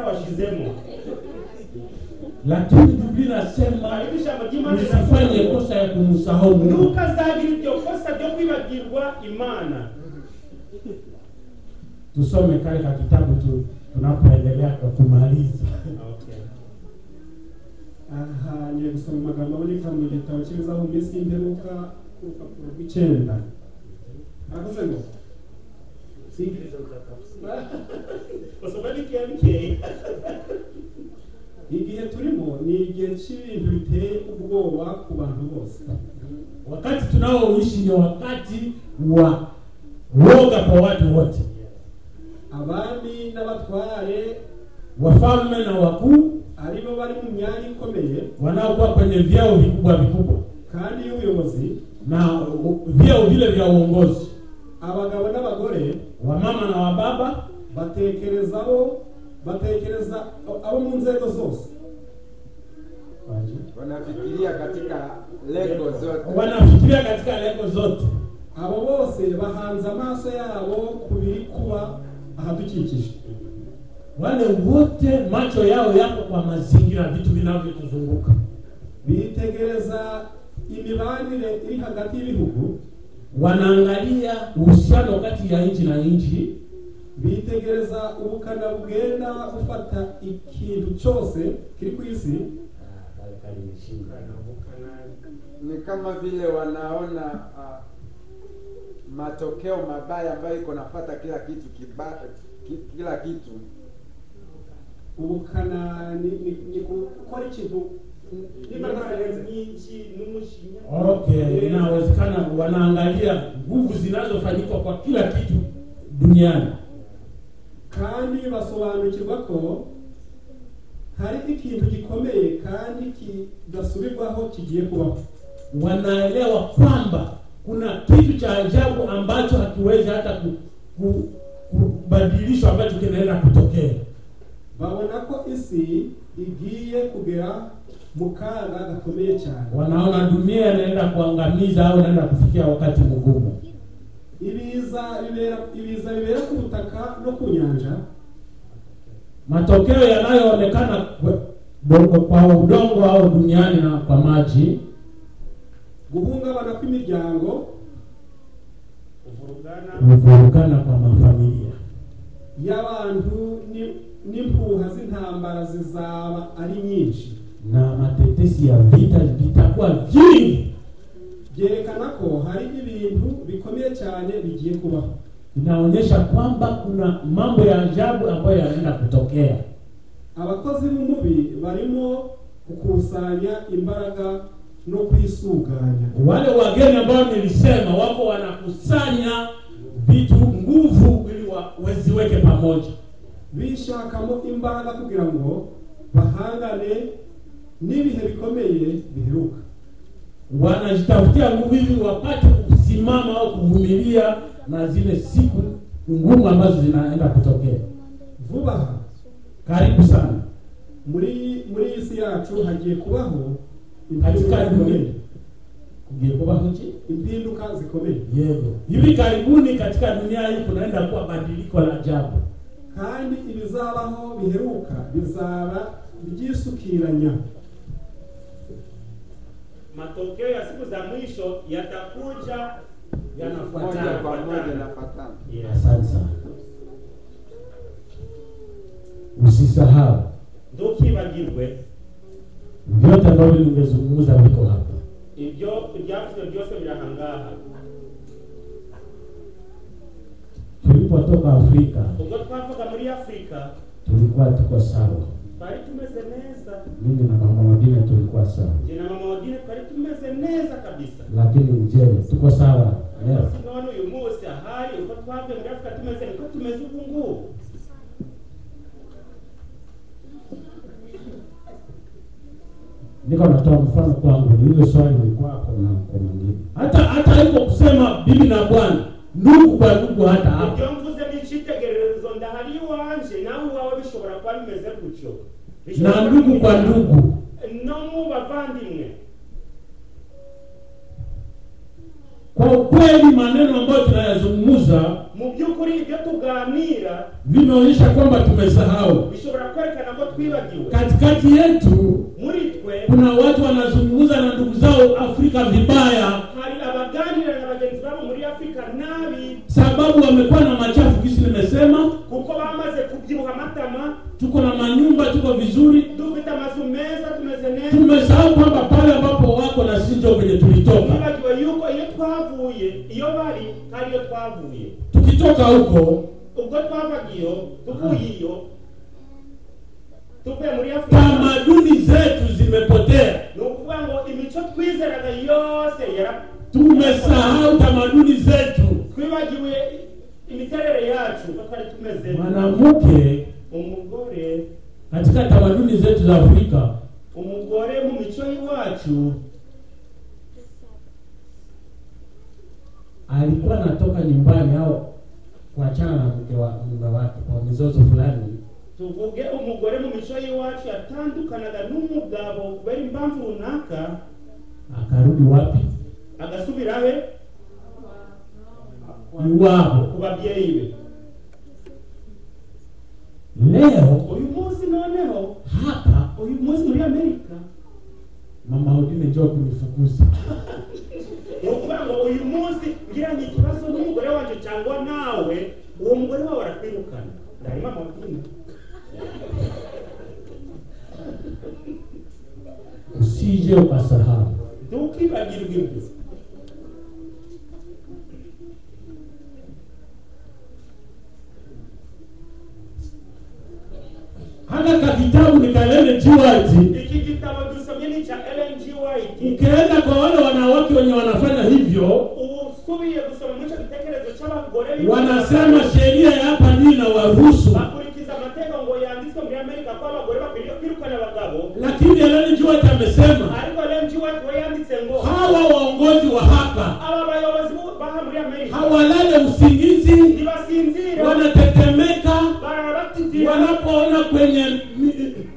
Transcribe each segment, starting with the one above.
wasizemo lakini biblia inasema hanyuma ijambo ry'imana usifanye riravuga kosa ya kumsahau ngo mungu ntukazagira iryo kosa ryo kwibagirwa imana tusome kale ka kitabu tu tunapoendelea kwa kumaliza aha ngiye gusoma amagambo aboneka mu gitabo cy'imizaho minsi y'imperuka ku rupapuro rw'icyenda aravuze ngo basoma n'ikiyabikeye igihe turimo ni igihe cy'ibintu biteye ubwoba ku bantu bose wakati tunaoishi ni wakati wa woga kwa watu wote abami n'abatware wafalme na wakuu ari bo bari mu myanya ikomeye wanaokuwa kwenye vyeo vikubwa vikubwa kandi y'ubuyobozi na u- vyeo vile vya uongozi abagabo n'abagore wamama na wababa batekereza abo batekereza abo mu nzego zose wanafikiria katika lengo zote wanafikiria katika lengo zote abo bose bahanze amaso yabo ku biri kuba ahadukikije wale wote macho yao yako kwa mazingira vitu vinavyotuzunguka bitegereza imibanire iri hagati y'ibihugu wanaangalia uhusiano kati ya nchi na nchi bitegereza ubukana bugenda bufata ikintu cyose kiri ku isi ni kama vile wanaona ah, matokeo mabaya ambayo iko nafata kila kitu kiba, ki, kila kitu ubukana ni, ni, ni gukora ikintu n'imbaraga n'imbaraga nyinshi n'umujinya okay inawezekana wanaangalia nguvu zinazofanyika kwa kila kitu duniani kandi basobanukirwa ko hari ikintu gikomeye kandi kidasubirwaho kigiye kubaho wanaelewa kwamba kuna kitu cha ajabu ambacho hakiwezi hata ku, ku, kubadilishwa ambacho kinaenda kutokea babona ko isi igiye kugera mu kaga gakomeye cyane wanaona dunia inaenda kuangamiza au inaenda kufikia wakati mgumu ibiza bibera ibiza bibera ku butaka no ku nyanja matokeo yanayoonekana kwe- do- kwa udongo au duniani na kwa maji guhungabana kw'imiryango kuvurugana huvurugana kwa mafamilia y'abantu ni- n'impuha z'intambara zizaba ari nyinshi na matetesi ya vita vitakuwa vingi byerekana ko hari ibintu bikomeye cyane bigiye kubaho inaonyesha kwamba kuna mambo ya ajabu ambayo yanaenda kutokea abakozi b'umubi barimo gukusanya imbaraga no kwisuganya wale wageni ambao nilisema wako wanakusanya vitu nguvu ili wa- waziweke pamoja bishakamo imbaraga kugira ngo bahangane n'ibihe bikomeye biheruka wanajitafutia nguvu ili wapate kusimama au kuvumilia na zile siku ngumu ambazo zinaenda kutokea vuba aha karibu sana muri muri iyi si yacu hagiye kubaho katika impinduka dunia zikomeye kugiye kubaho nchi impinduka zikomeye yego hivi karibuni katika dunia hii kunaenda kuwa badiliko la ajabu kandi ibizabaho biheruka bizaba byisukiranya matokeo ya siku za mwisho yatakuja moja kwa moja yanafuatana nafatana Yes. asante sana usisahau ntukibagirwe vyote ambavyo nimezungumza viko hapa ibyo ibyavuzwe byose birahangaha tulipotoka afrika ubwo twavuga muri afurika tulikuwa tuko sawa twari tumeze neza mimi na mama wengine tulikuwa sawa jye na mama wadine twari tumeze neza kabisa lakini je tuko sawa leo Basi none uyu munsi ahari uko twavuye muri afurika tumeze niko tumeze ubu ngubu niko natoa mfano kwangu ni hilo swali ni kwako na kwa mwingine hata hata iko kusema bibi na bwana ndugu kwa ndugu hata hapa ibyo mvuze ni icyitegererezo ndahari iwanje nawe iwawe bishobora kuba bimeze gutyo Bishobora na kuba ndugu kwa bimeze- ndugu no mu bavandimwe Kwa ukweli, maneno ambayo tunayazungumza mu by'ukuri ibyo tuganira vinaonyesha kwamba tumesahau. bishobora kwerekana ko twibagiwe Katikati yetu muri twe kuna watu wanazungumza na ndugu zao Afrika vibaya, hari abaganira na bagenzi babo muri afurika nabi sababu wamekuwa na machafu kisi nimesema. kuko bamaze kubyibuha amatama Tuko na manyumba, tuko vizuri, dufite amazu meza tumeze neza tumesahau kwamba pale ambapo wako na sisi ndio kwenye tulitoka. twibagiwe yuko iyo twavuye iyo bari hari iyo twavuye Tukitoka huko ubwo twavaga iyo tuvuye iyo tuvuye muri afurika tamaduni zetu zimepotea, ni ukuvuga ngo imico twizeraga yose yara tumesahau tamaduni zetu. twibagiwe imiterere yacu uko twari tumeze Mwanamke umugore katika tamaduni zetu za Afrika umugore mu mico y'iwacu alikuwa anatoka nyumbani au kuachana na mke wa mume wake kwa mizozo fulani, tuvuge umugore mu mico y'iwacu yatandukanaga n'umugabo kubera impamvu runaka akarudi wapi? agasubira he ku Iwabo. babyeyi be Leo uyu munsi noneho hapa uyu munsi muri amerika mama Odine njoo kunifukuza. ni ukuvuga ngo uyu munsi ngiranye ikibazo n'umugore wanjye cyangwa nawe uwo mugore wawe arakwirukana ndarimo amabwina Usije ukasahau. ntukibagirwe ibyo Hata kakitabu nikalele jiwaji, iki gitabo dusomye ni icya ellen g white ukienda kwa wale wanawake wenye wanafanya hivyo, usubiye gusoma muri icyo gitekerezo cy'abagore wanasema sheria ya hapa ndio inawaruhusu, bakurikiza amategeko ngo yanditswe muri amerika ko abagore bakwiriye kwirukana abagabo lakini Ellen G. White amesema ariko ellen g white we yanditse ngo hawa waongozi wa hapa aba bayobozi b'u- b'aha muri amerika hawalale usingizi, ntibasinzire wanatetemeka bararabatitira wanapoona kwenye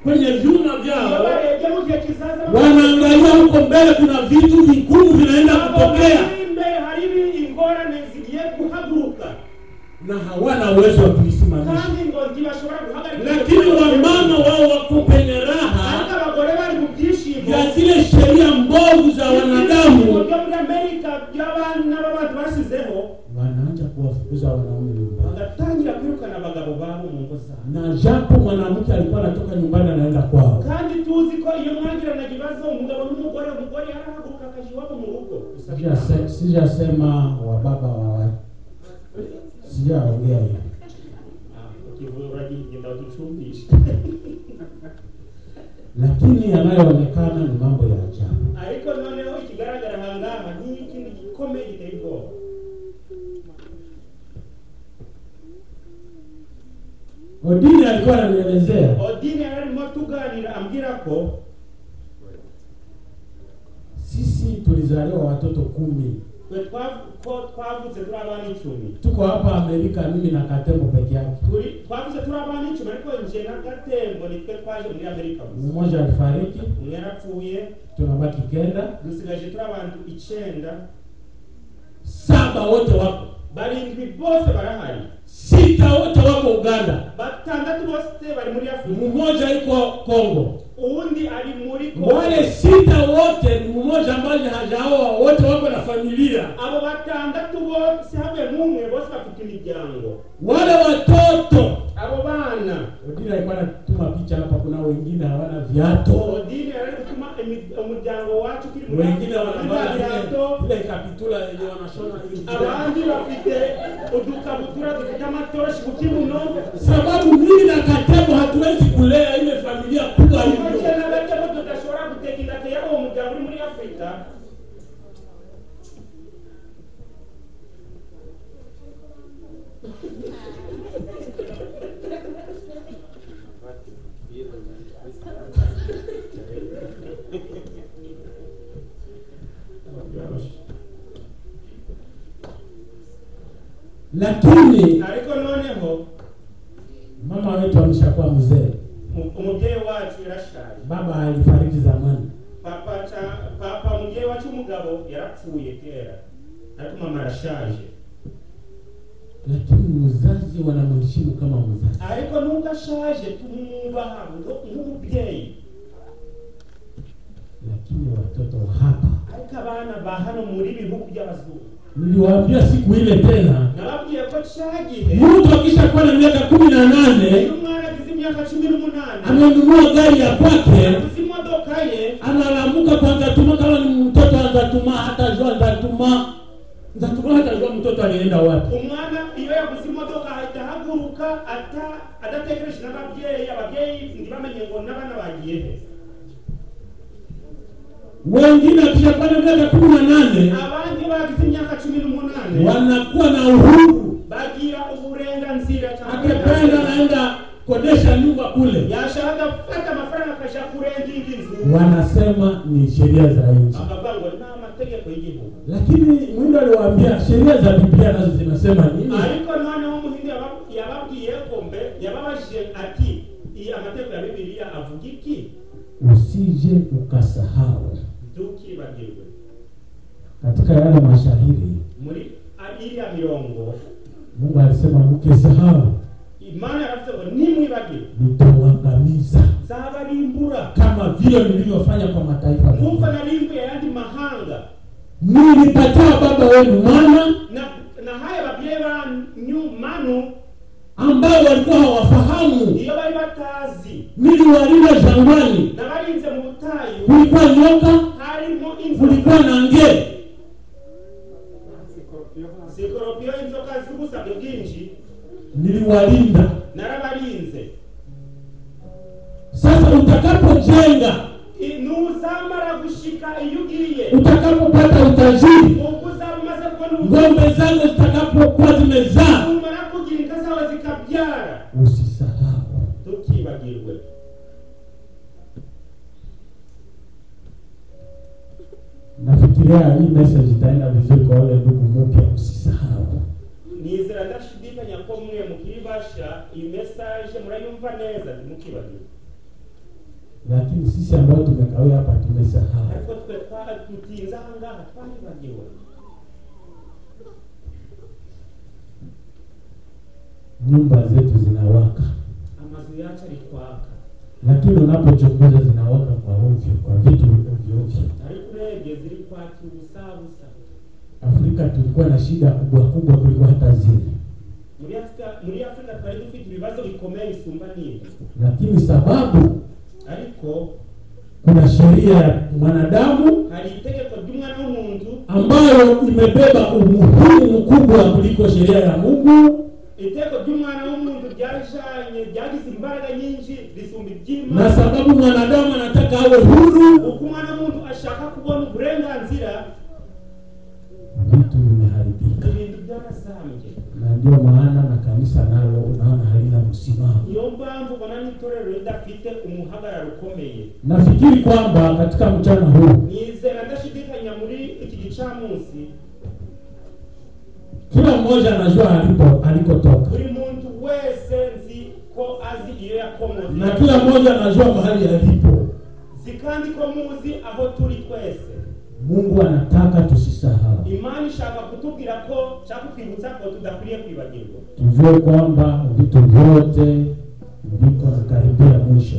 kwenye vyuma iyo vyao, barebye mu gihe kizaza wanaangalia huko mbele, kuna vitu vigumu vinaenda kutokea babona imbere haribi ingorane zigiye guhaguruka na hawana uwezo wa kulisimamisha. kandi ngo ntibashobora guhagarika Lakini wamama wao wako kwenye ariko raha abagore bari mu byishimo ya zile sheria mbovu za ibigo wanadamu, byo muri amerika by'abana b'abantu bashyizeho wanaanza kuwafukuza wanaume nyumbani, bagatangira kwirukana abagabo babo mu ngo zabo na japo mwanamke alikuwa anatoka nyumbani anaenda kwao. kandi tuzi ko iyo mwagirana ikibazo umugabo n'umugore umugore yarahaguruka akaja iwabo mu rugo gusa Sijase- Sijasema wababa wawa, sijaongea hiyo. ukivuga uragiye ngenda uducumbishe lakini yanayoonekana ni mambo ya ajabu. ariko noneho ikigaragara ahangaha nk'ikindi gikomeye giteye ubwoba Odini alikuwa ananielezea odini yari arimo tuganira ambwira ko sisi tulizaliwa watoto kumi, twe twav- ko twavutse turi abana icumi tuko hapa Amerika, mimi na Katembo peke yake. Turi- twavutse turi abana icumi ariko nje na gatembo nitwe twaje muri amerika gusa Mmoja alifariki, umwe yarapfuye tunabaki kenda, dusigaje turi abantu icenda saba wote wako, barindwi bose barahari sita wote wako Uganda, batandatu bose bari muri afurika mmoja yuko Kongo. uwundi ari muri Kongo. Wale sita wote ni mmoja ambaye hajaoa, wote wako na familia. abo batandatu bose hamwe n'umwe bose bafite imiryango Wale watoto abo bana Odini alikuwa anatuma picha hapa, kuna wengine hawana viatu odine yari gutuma imi- umuryango wacu ukiri muri wengine Afurika, wanavaa bafite vile birato, vile kapitula yenye wanashona hivi. abandi bafite udukabutura dufite amatoroshi ku kibuno Sababu mimi na Katebo hatuwezi kulea ile familia kubwa make hivyo. na gake bo tudashobora guteka indake y'uwo muryango uri muri afurika Lakini ariko noneho mama wetu ameshakuwa mzee, mu- umubyeyi wacu yarashaje baba alifariki zamani. papa cha papa umubyeyi wacu w'umugabo yarapfuye kera ati mama arashaje lakini mzazi wanamheshimu kama mzazi ariko nubwo ashaje tumwubaha ngo- nk'umubyeyi lakini watoto wa hapa ariko abana ba hano muri bihugu by'abazungu niliwaambia siku ile tena nababwiye ko cya gihe mtu akishakuwa na miaka kumi na iyo nane umwana agize imyaka cumi n'umunani amenunua gari ya kwake aguze imodoka ye analamuka kwanza tuma kama ni mtoto anzatuma hatajua nzatuma nzatuma hatajua mtoto alienda wapi umwana iyo yaguze imodoka ahita ahaguruka ata- adategereje n'ababyeyi ababyeyi ntibamenye ngo n'abana bagiye he wengine akishakuwa na miaka kumi na nane abandi bagize imyaka cumi n'umunani wanakuwa na uhuru bagira uburenganzira cyangwa akipenda naenda kodesha nyumba kule yashaka gufata amafaranga akajya kurenga inzu wanasema ni sheria za nchi akavuga ngo ni amategeko y'igihugu lakini mwindo aliwaambia sheria za biblia nazo zinasema nini ariko noneho umuhinde yaba- yababwiye ko mbe yababajije ati iyi amategeko ya bibiliya avuga iki usije ukasahau ntukibagirwe katika yale mashahiri muri iriya mirongo mungu alisema mkisahau imana yaravuze ngo nimwibagirwe nitawangamiza zabarimbura kama vile nilivyofanya kwa mataifa nk'uko mengine. narimbuye ayandi mahanga nilipatia baba wenu mwana na nahaye ababyeyi banyu manu ambao walikuwa hawafahamu iyo bari batazi niliwalinda jangwani nabarinze mu butayu kulikuwa nyoka harimo inzoka kulikuwa na ngere Sikorupiyo hasi. sikoropiyo inzoka z'ubusabe bwinshi niliwalinda narabarinze sasa utakapojenga I- nuzamara gushika iyo ugiye utakapopata utajiri ubwo uzaba umaze kubona ubu- ng'ombe zako zitakapokuwa zimezaa numara kugira inka zawe zikabyara usisahau tukibagirwe nafikiria hii message itaenda vizuri kwa wale ndugu mpya usisahau nizera ndashidikanya ko mwe mukibasha iyi mesaje murayumva neza ntimukibagirwe lakini sisi ambao tumekawia hapa tumesahau ariko twe twa- tutinze ahangaha twayibagiwe nyumba zetu zinawaka amazu yacu ari kwaka lakini unapochunguza zinawaka kwa ovyo kwa vitu ovyo ovyo ariko urebye ziri kwaka ubusabusa afrika tulikuwa na shida kubwa kubwa kuliko hata zile muri afurika muri afurika twari dufite ibibazo bikomeye bisumba n'ibi lakini sababu ariko kuna sheria ya mwanadamu hari itegeko ry'umwana w'umuntu ambayo imebeba umuhimu mkubwa kuliko sheria ya mungu iteko ry'umwana w'umuntu ryajanye ryagize imbaraga nyinshi risumba na iby'imana sababu mwanadamu anataka awe huru uko umwana w'umuntu ashaka kubona uburenganzira vitu vimeharibika ibintu byarazambye na ndio maana na kanisa nalo unaona halina msimamo niyo mpamvu ubona n'itorero ridafite umuhagararo ukomeye nafikiri kwamba katika mchana huu nizera ndashidikanya muri iki gicamunsi kila mmoja anajua alipo alikotoka buri muntu wese nzi ko azi iyo na yakomotse kila mmoja anajua mahali alipo si kandi ko muzi aho turi twese mungu anataka tusisahau imana ishaka kutubwira ko cyangwa kutwibutsa ko tudakwiriye kwibagirwa tujue kwamba vitu vyote viko nakaribia mwisho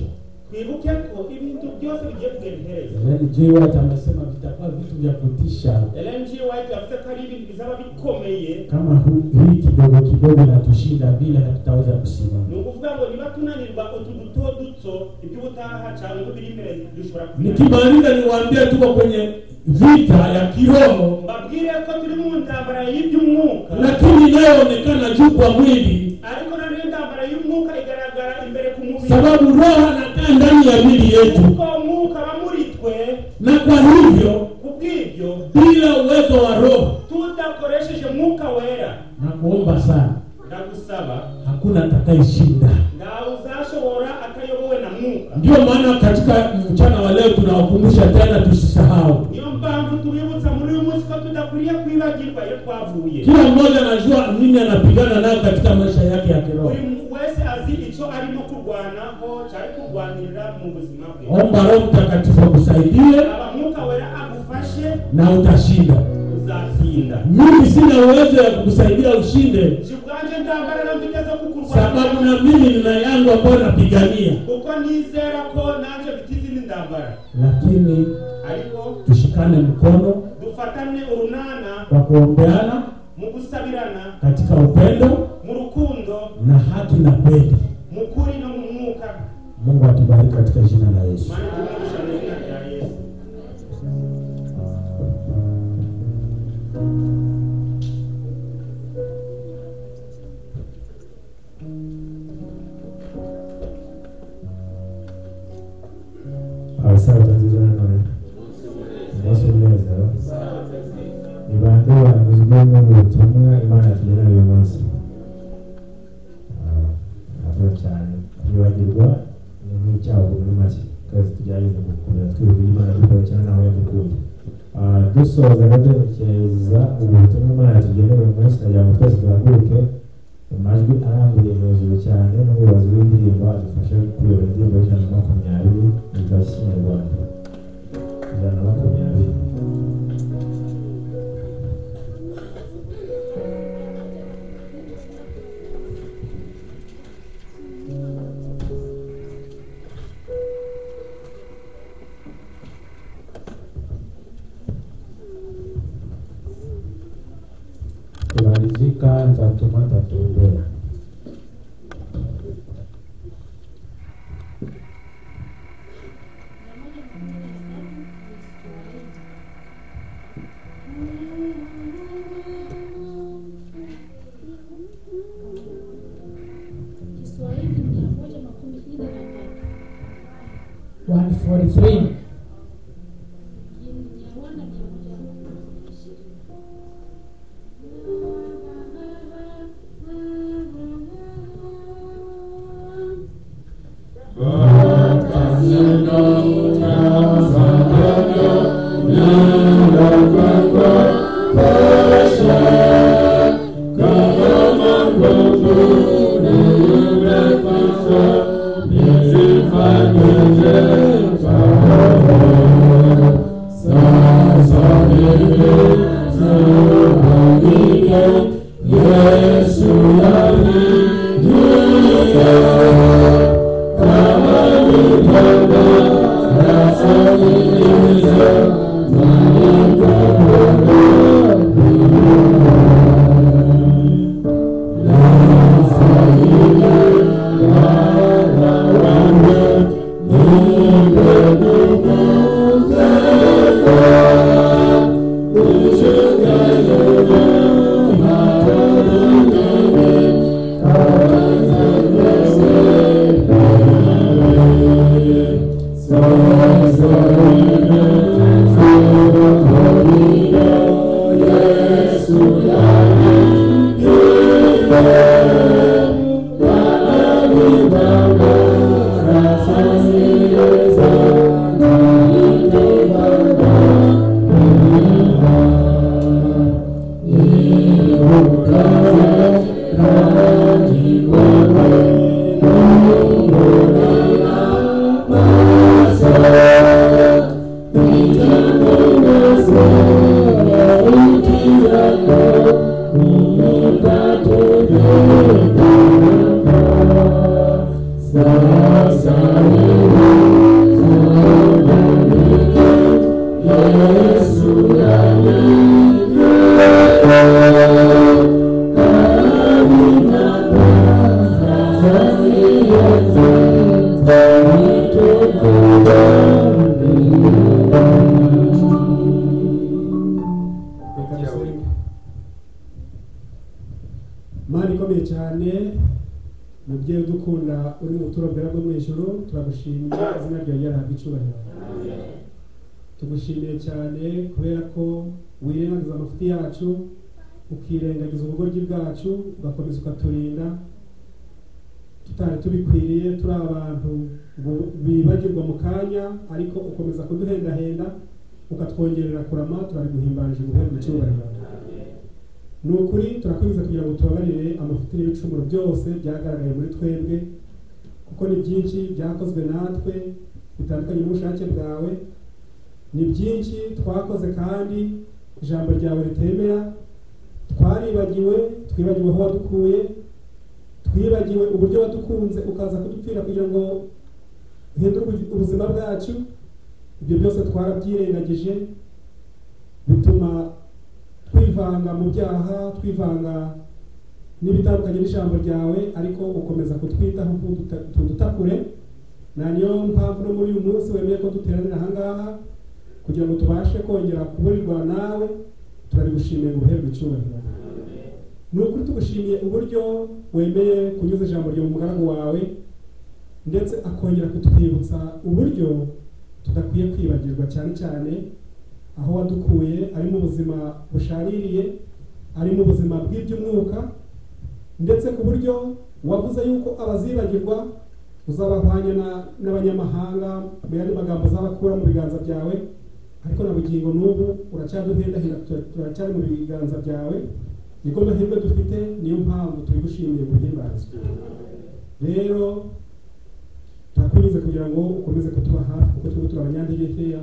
twibuke ko ibintu byose bigiye kugenda iherezo Ellen G. White amesema vitakuwa vitu vya kutisha Ellen G. White yavuze ko ari ibintu bizaba bikomeye kama hu- hii kidogo kidogo natushinda vile hatutaweza kusimama ni ukuvuga ngo niba tunanirwa utu duto duto iby'ubutaha cyangwa ibiri imbere dushobora kubimenya. nikimaliza niwaambie tuko kwenye vita ya kiroho mbabwire ko turi mu ntambara y'iby'umwuka lakini inayoonekana juu kwa mwili ariko noneho intambara y'umwuka igaragara imbere ku mubiri sababu roho anakaa ndani ya mwili yetu kuko umwuka aba muri twe na kwa hivyo kubw'ibyo bila uwezo wa roho tudakoresheje umwuka wera na kuomba sana ndagusaba hakuna atakayeshinda ntawe uzashobora atayobowe na mwuka ndio maana katika mchana wa leo tunawakumbusha tena tusisahau niyo mpamvu tubibutsa muri uyu munsi ko tudakwiriye kwibagirwa iyo twavuye kila mmoja anajua nini anapigana nayo katika maisha yake ya kiroho buri muntu wese azi icyo arimo kurwanaho cyari kurwanirira mu buzima bwe omba roho mtakatifu akusaidie aba mwuka wera agufashe na utashinda uzatsinda kushinda mimi sina uwezo ya kukusaidia ushinde kikuganje ntambara ntugeze ku sababu kurwana na mimi nina yangu ambayo napigania kuko nizera ko nanje mfite izindi ntambara lakini ariko tushikane mkono dufatane urunana kwa kuombeana mu gusabirana katika upendo mu rukundo na haki na kweli mu kuri no mu mwuka mungu atubariki katika jina la yesu mana tumwigisha mu izina rya yesu abasaza nziza none umunsi mwiza ni bande banyuzwe n'ubu butumwa imana yatugena uyu munsi nabwo cyane kwibagirwa ni nk'icyaha muri make twese tugerageze gukomera twibwira imana dukora cyane naho yadukuye Ah, dusoza rero twerekeza ubutumwa imana yatugena uyu munsi nagira ngo twese duhaguruke mu majwi arambuye hejuru cyane n'ubuyobozi bw'indirimbo adufashe kuyobora indirimbo y'ijana na makumyabiri mu gitabo cy'ikinyarwanda ijana na makumyabiri tumalizika ntatuma ntatembea Kiswahili mia moja makumi nne na tatu 143 Kinyarwanda mia moja na ishirini Reka dusenge. Mana ikomeye cyane mubyeyi udukunda uri mu turobera bwo mu ijoro turagushimira izina ryawe ryarahabwa icyubahiro tugushimiye cyane kubera ko wirengagiza amafuti yacu ukirengagiza ubugoryi bwacu ugakomeza ukaturinda tutari tubikwiriye turi abantu bu- bibagirwa mu kanya ariko ukomeza kuduhendahenda ukatwongerera kurama turabiguhimbarije guhera mu cyubahiro ni ukuri turakwinjiza kugira ngo tubabarire amafuti n'ibicumuro byose byagaragaye muri twebwe kuko ni byinshi byakozwe natwe bitandukanye n'ubushake bwawe ni byinshi twakoze kandi ijambo ryawe ritemera twaribagiwe twibagiwe aho wadukuye twibagiwe uburyo wadukunze ukaza kudupfira kugira ngo uhindure ubu- ubuzima bwacu ibyo byose twarabyirengagije bituma twivanga mu byaha twivanga n'ibitandukanye n'ijambo ryawe ariko ukomeza kutwitaho ntuduta- ntudutakure na niyo mpamvu no muri uyu munsi wemeye ko duteranira ahangaha kugira ngo tubashe kongera kuburirwa nawe turabigushimiye ngo uherwe icyubahiro ni ukuri tugushimiye uburyo wemeye kunyuza ijambo ryawe mu mugaragu wawe ndetse akongera kutwibutsa uburyo tudakwiye kwibagirwa cyane cyane aho wadukuye ari mu buzima bushaririye ari mu buzima bw'iby'umwuka ndetse ku buryo wavuze yuko abazibagirwa uzabahwanya na- n'abanyamahanga mu yandi magambo uzabakura mu biganza byawe ariko na bugingo n'ubu uracyaduhendahira tura- turacyari mu biganza byawe niko mahirwe dufite niyo mpamvu turigushimiye guhimbarizwa rero turakunyuze kugira ngo ukomeze kutuba hafi kuko turimo turi abanyantege nkeya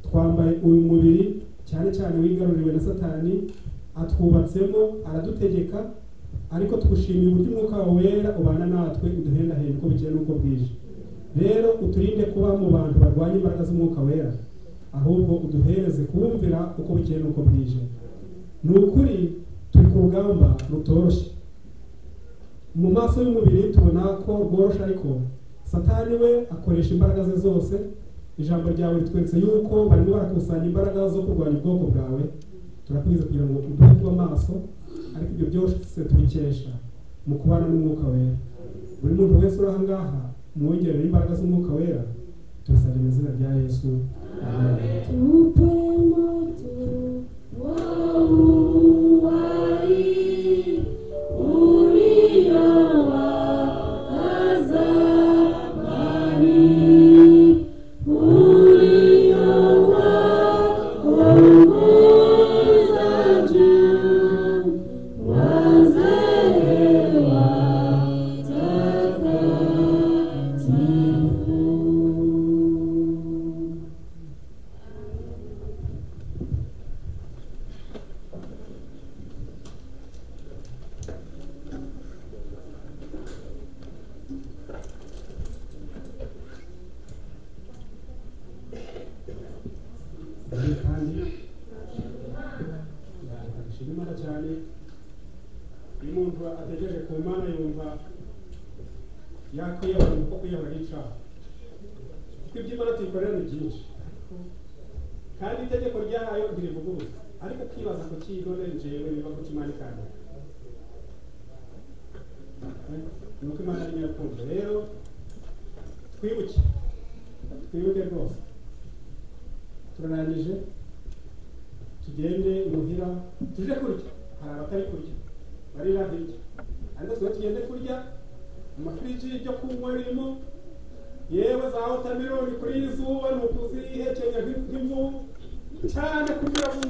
twambaye uyu mubiri cyane cyane wigaruriwe na satani atwubatsemo aradutegeka ariko tugushimiye uburyo umwuka wawe wera ubana natwe uduhendahenda uko bukeye n'uko bwije rero uturinde kuba mu bantu barwanya imbaraga z'umwuka wera ahubwo uduhereze kuwumvira uko bukeye n'uko bwije ni ukuri turi ku rugamba rutoroshye mu maso y'umubiri tubona ko rworoshe ariko satani we akoresha imbaraga ze zose ijambo ryawe ritweretse yuko barimo barakusanya imbaraga zo kurwanya ubwoko bwawe turakubiza kugira ngo uduhe kuba amaso ariko ibyo byose tubikesha mu kubana n'umwuka wera buri muntu wese uri aha ngaha mwongerere imbaraga z'umwuka wera tubisabye mu izina rya yesu amen Tupe moto wauwai uliowakaza mbali, uliowaongoza juu, wazee watakatifu. Ikindi kandi ndashima imana cyane iyo umuntu ategereje ku mana yumva yakwiyahura kuko kwiyahura ari icyaha kuko ibyo imana tuyikorera ni byinshi kandi itegeko ryayo ntirivuguruza ariko ukibaza ku kintu njyewe biba ku kimana kandi ni uko imana ari nyirarukundo rero twibuke twibuke rwose turarangije tugende imuhira tuje kurya hari abatari kurya barira hirya ariko twe tugende kurya amafiriji y'ibyo kunywa birimo yewe za wotameloni kuri iri zuba ni ukuzihekenya nk'imvu cyane kugira ngo